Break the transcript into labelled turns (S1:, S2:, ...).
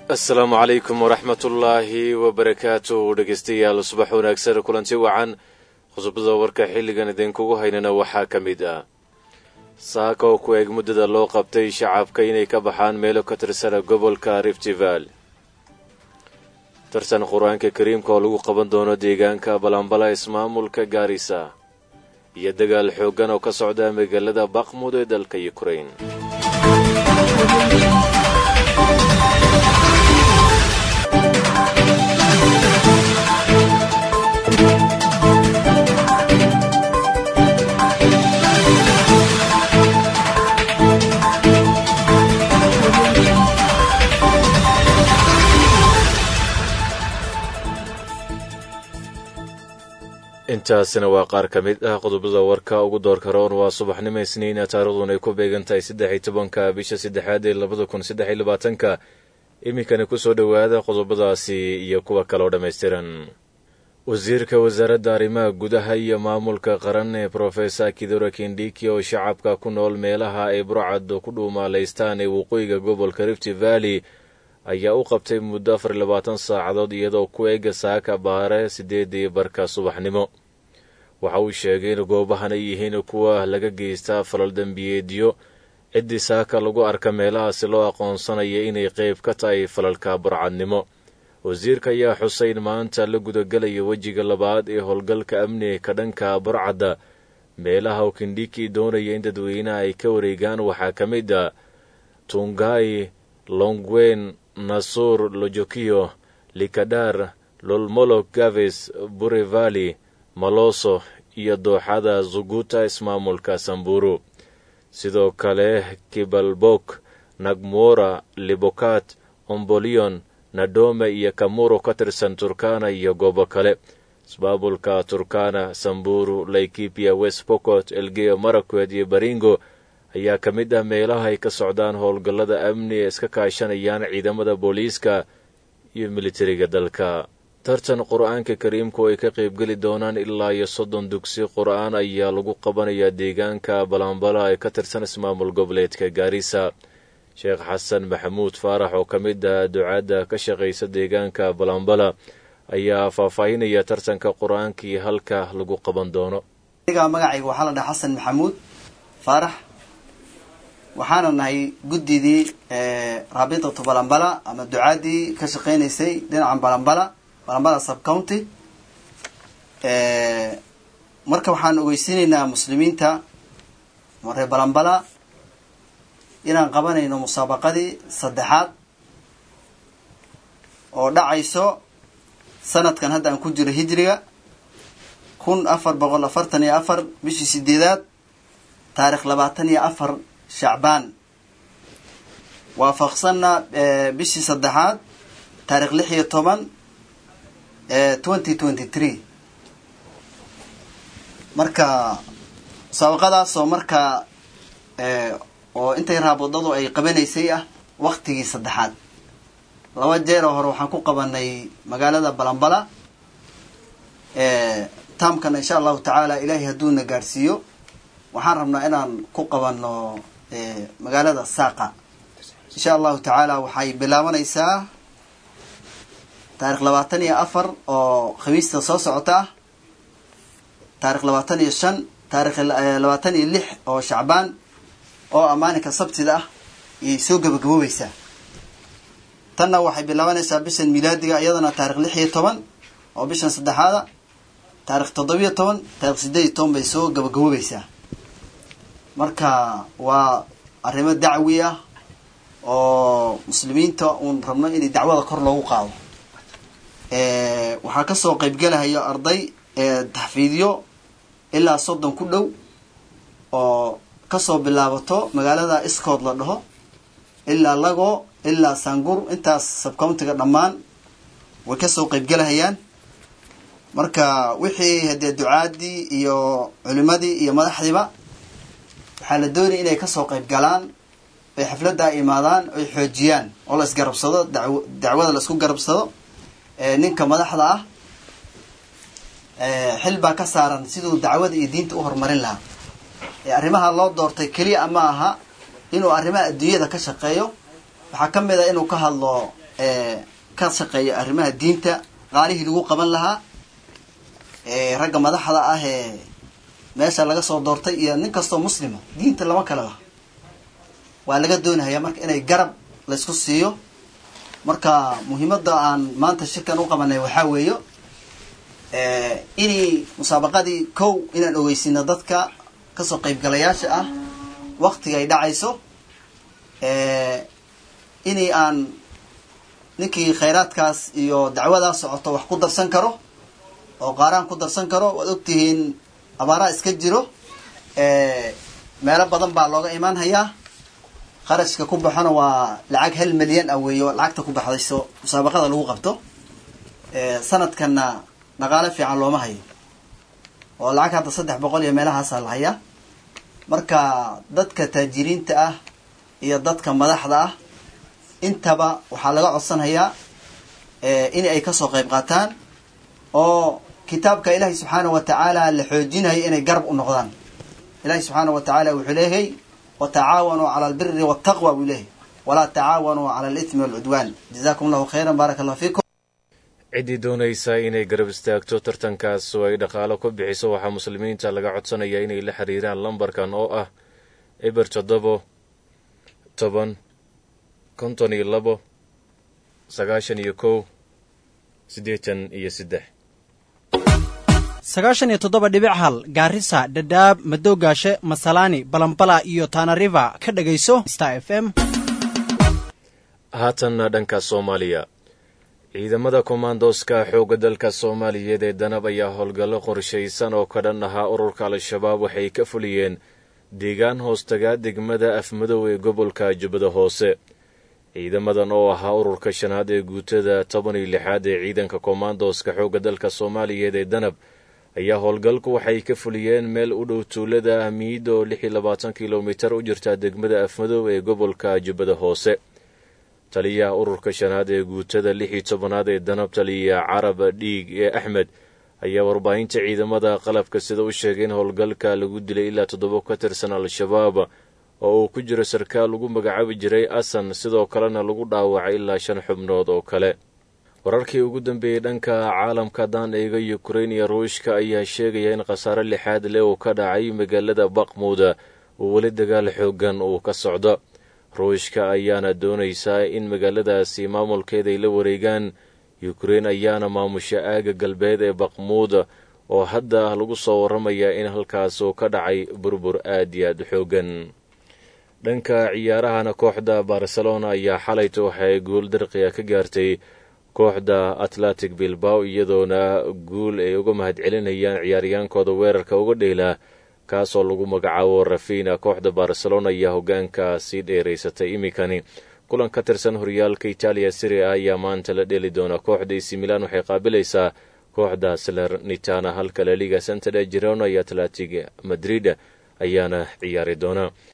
S1: asalaamu calaykum waraxmatullaahi wabarakaatu dhegeystayaal subax wanaagsan kulanti wacan qodobada warka xilligan idinkugu haynana waxaa ka mid ah saaka oo ku eeg muddada loo qabtay shacabka inay ka baxaan meelo ka tirsana gobolka riftival tartan qur-aanka kariimka oo lagu qaban doono deegaanka balambala ismaamulka gaarisa iyo dagaal xooggan oo ka socda magaalada baqmud ee dalka yukrain intaasina waa qaar ka mid ah qodobada warka ugu doorka roon waa subaxnimo isniina taarikhduun ay ku beegan tahay saddex iyo tobanka bisha saddexaad ee labada kun saddex iyo labaatanka iminkana kusoo dhowaada qodobadaasi iyo kuwa kaloo dhammaystiran wasiirka wasaaradda arrimaha gudaha iyo maamulka qaran ee brofesor kidora kindhiki oo shacabka ku nool meelaha ay burcad ku dhuumaalaystaan ee waqooyiga gobolka rifti valley ayaa u qabtay muddo afar iyo labaatan saacadood iyadoo ku eega saaka baare sideedii barka subaxnimo waxa uu sheegay in goobahan ay yihiin kuwa laga geystaa falal dembiyeedyo ciddii saaka lagu arka meelahaasi loo aqoonsanaya inay qayb ka tahay falalka burcadnimo wasiirka ayaa xusay in maanta la gudagelaya wejiga labaad ee howlgalka amniga ka dhanka burcadda meelaha uu kindhiki doonaya in dadweynaha ay ka wareegaan waxaa ka mid a tungai longwen nasuur lojokiyo likadhar lolmolog gaves burevali maloso iyo dooxada zuguta ismaamulka samburu sidoo kale kibalbok nagmora libokat ombolion nadome iyo kamuro ka tirsan turkana iyo goobo kale ismaamulka turkana samburu laikipia west pocot elgeyo marakwed iyo baringo ayaa ka mid ah meelaha ay ka socdaan howlgallada amni ee iska kaashanayaan ciidamada booliiska iyo militariga dalka tartan qur-aanka kariimku ay ka qaybgeli doonaan ilaa iyo soddon dugsi qur-aan ayaa lagu qabanayaa deegaanka balambala ee ka tirsan ismaamul goboleedka gaarisa sheekh xasan maxamuud faarax oo ka mid ah ducaadda ka shaqaysa deegaanka balambala ayaa faahfaahinaya tartanka qur-aanka iyo halka lagu qaban doono
S2: magacayga waxaa la dhaha xasan maxamuud faarax waxaana nahay guddidii raabitatu balambala ama ducaadii ka shaqeynaysay dhinacan balambala balambala subcounty marka waxaan ogeysiinaynaa muslimiinta maree balambala inaan qabanayno musaabaqadii saddexaad oo dhacayso sanadkan hadda aan ku jiro hijriga kun afar boqol afartan iyo afar bishii sideedaad taarikh labaatan iyo afar shacbaan waafaqsanna bishii saddexaad taarikh lix iyo toban twenty twenty three marka musaabaqadaasoo markaa oo intay raabodadu ay qabanaysay ah waktigii saddexaad laba jeeroo hore waxaan ku qabanay magaalada balambala taamkana insha allahu tacaala ilaahay hadduuna gaadhsiiyo waxaan rabnaa inaan ku qabano magaalada saaqa insha allahu tacaala waxay bilaabanaysaa taarikh labaatan iyo afar oo khamiista soo socota ah taarikh labaatan iyo shan taarikh labaatan iyo lix oo shacbaan oo amaaninka sabtida ah ayay soo gabagaboobaysaa tanna waxay bilaabanaysaa bishan milaadiga iyadana taarikh lix iyo toban oo bishan saddexaada taarikh toddobiyo toban taarikh sideed iyo toban bay soo gabagaboobaysaa marka waa arrimo dacwi ah oo muslimiinta uun rabno inay dacwada kor loogu qaado waxaa kasoo qaybgelahayo arday taxfiidyo ilaa soddon ku dhow oo kasoo bilaabato magaalada iskood la dhaho ilaa lago ilaa sangur intaas subcountiga dhammaan way kasoo qaybgelahayaan marka wixii hadee ducaadii iyo culimadii iyo madaxdiiba waxaa la doonaya inay kasoo qayb galaan ay xafladda imaadaan oy xoojiyaan oo la isgarabsado daw dacwada la isku garabsado ninka madaxda ah xil baa ka saaran siduu dacwada iyo diinta u horumarin lahaa arrimaha loo doortay keliya ma aha inuu arrimaha adduunyada ka shaqeeyo waxaa ka mid a inuu ka hadlo ka shaqeeya arrimaha diinta qaalihii lagu qaban lahaa ragga madaxda ah ee meesha laga soo doortay iyo nin kastoo muslima diinta lama kala laha waa laga doonahaya marka inay garab laysku siiyo marka muhiimadda aan maanta shirkan u qabanay waxaa weeyo inay musaabaqadii kow inaan ogeysino dadka kasoo qaybgalayaasha ah waktiga ay dhacayso inay aan ninkii khayraadkaas iyo dacwadaas socoto wax ku darsan karo oo qaaraan ku darsan karo waad ogtihiin abaaraha iska jiro meelo badan baa looga imaan hayaa qarashka ku baxona waa lacag hal milyan ah weeyo lacagta ku baxdayso musaabaqada lagu qabto sanadkanna dhaqaale fiican looma hayo oo lacag hadda saddex boqol iyo meelahaasaa la hayaa marka dadka taajiriinta ah iyo dadka madaxda ah intaba waxaa laga codsanhayaa in ay kasoo qayb qaataan oo kitaabka ilaahay subxaana wa tacaala la xoojinayo inay garab u noqdaan ilahay subxaana wa tacaala wuxuu leeyahay watacaawanuu cala albiri waltaqwa buu leeyahay walaa tacaawanuu cala alithmi walcudwaan jazakum allahu khayran baaraka allah fiikum
S1: ciddii doonaysa inay garab istaagto tartankaas oo ay dhaqaalo ku bixiso waxaa muslimiinta laga codsanaya inay la xiriiraan lambarkan oo ah eber toddobo toban konton iyo labo sagaashan iyo kow siddeetan iyo saddex
S3: sagaashan iyo toddoba dhibic hal gaarisa dhadhaab madoogaashe masalaani balambala iyo taanariva ka dhegayso star f m
S1: haatanna dhanka soomaaliya ciidamada kommandoska xoogga dalka soomaaliyeed ee danab ayaa howlgallo qorshaysan oo ka dhan ahaa ururka al-shabaab waxay ka fuliyeen deegaan hoostagaa degmada afmadow ee gobolka jubbada hoose ciidamadan oo ahaa ururka shanaad ee guutada toban iyo lixaad ee ciidanka kommandoska xoogga dalka soomaaliyeed ee danab ayaa howlgalku waxay ka fuliyeen meel u dhow tuulada amiid oo lix iyo labaatan kilomitar u jirta degmada afmadow ee gobolka jubbada hoose taliyaha ururka shanaad ee guutada lix iyo tobanaad ee danab taliya carab dhiig ee axmed ayaa warbaahinta ciidamada qalabka sida u sheegay in howlgalka lagu dilay ilaa toddoba ka tirsan al-shabaab oo uu ku jiro sarkaal lagu magacaabi jiray asan sidoo kalena lagu dhaawacay ilaa shan xubnood oo kale wararkii ugu dambeeyey dhanka caalamka haddaan eega yukrain iyo ruushka ayaa sheegaya in khasaare lixaad leh uu ka dhacay magaalada bakmuuda uu weli dagaal xoogan uu ka socdo ruushka ayaana doonaysaa in magaaladaasi maamulkeeda ay la wareegaan yukrain ayaana maamusha aaga galbeed ee bakmuud oo hadda lagu soo warramaya in halkaas uu ka dhacay burbur aad iyo aad xoogan dhanka ciyaarahana kooxda barcelona ayaa xalayta waxay guul darqiya ka gaartay kooxda atlantic bilbao iyadoona guul ay uga mahadcelinayaan ciyaaryaankooda weerarka uga dheelaa kaasoo lagu magacaabo rafina kooxda barcelona ayaa hogaanka sii dheeraysatay iminkani kulan ka tirsan horyaalka itaaliya siri a ayaa maanta la dheeli doona kooxda ac milan waxay qaabilaysaa kooxda salernitana halka laliga santade girona iyo atlantic madrid ayaana ciyaari doona